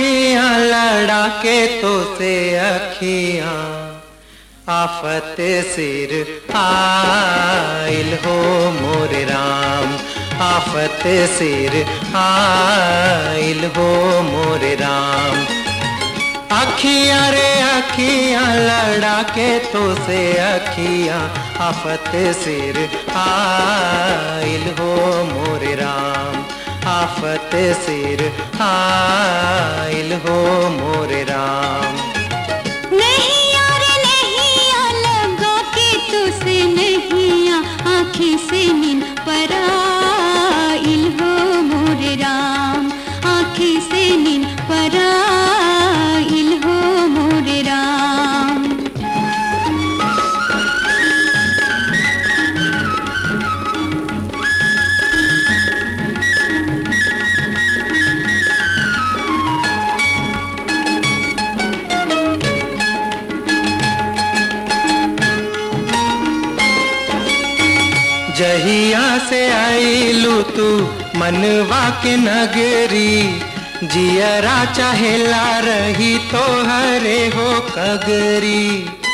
अखियां लड़ा के तो से अखियां आफत सिर आइल हो मोरे राम आफत सिर आइल हो मोरे राम अखियां रे अखियां लड़ा के तो से अखियां आफत सिर आइल हो मोरे राम आफत सिर आइल हो मोरे राम नहीं यार नहीं आ लगा के तुझसे नहीं आ आँखें से नींद पराइल हो मोरे राम आँखें से नींद पराइल हो मोरे राम जहिया से आईलू तू मनवा के नगरी जियरा चाहेला रही तो हरे हो कगरी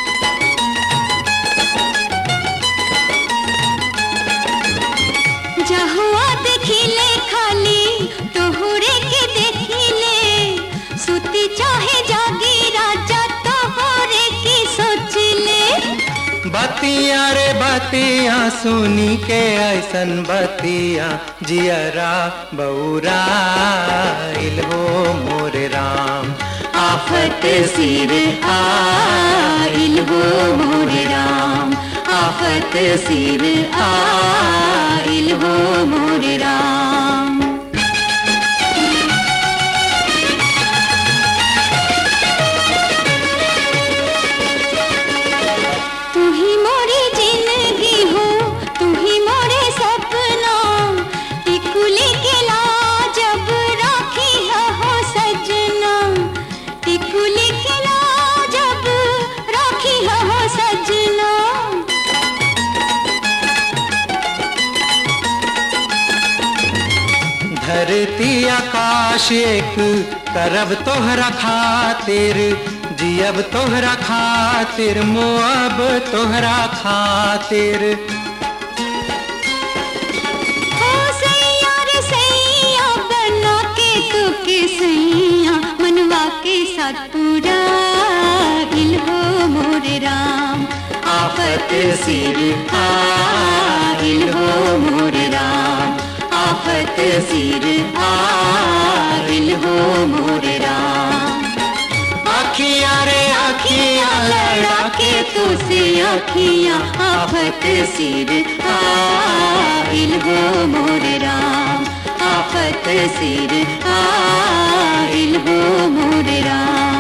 जहुआ देखिले खाली तोहरे के देखिले सुती चाहे जागी राजा तोहरे की सोचले बतिया रे बतिया सुनी के ऐसन बतिया जियरा बौराइल हो मोरे राम आफत सिर आइल हो मोरे राम आफत सिर आइल हो मोरे राम तू ही मोरी जिंदगी हो तू ही मोरे सपना टिकुली के जब राखी है हो सजना टिकुली के जब राखी है हो सजना धरती आकाश एक करब तोहरा खातिर जियब तोहरा खातिर मोअब तोहरा खातिर हो सैया रे सैया बना के तू के सैया मनवा के साथ पूरा इल हो मोरे राम आफत सिर आइल हो मोरे राम आफत सिर आइल हो मोरे राम अखियां रे अखियां लड़ा के तुझसे अखियां आफत सिर आइल हो मोरे राम आफत सिर आइल हो मोरे राम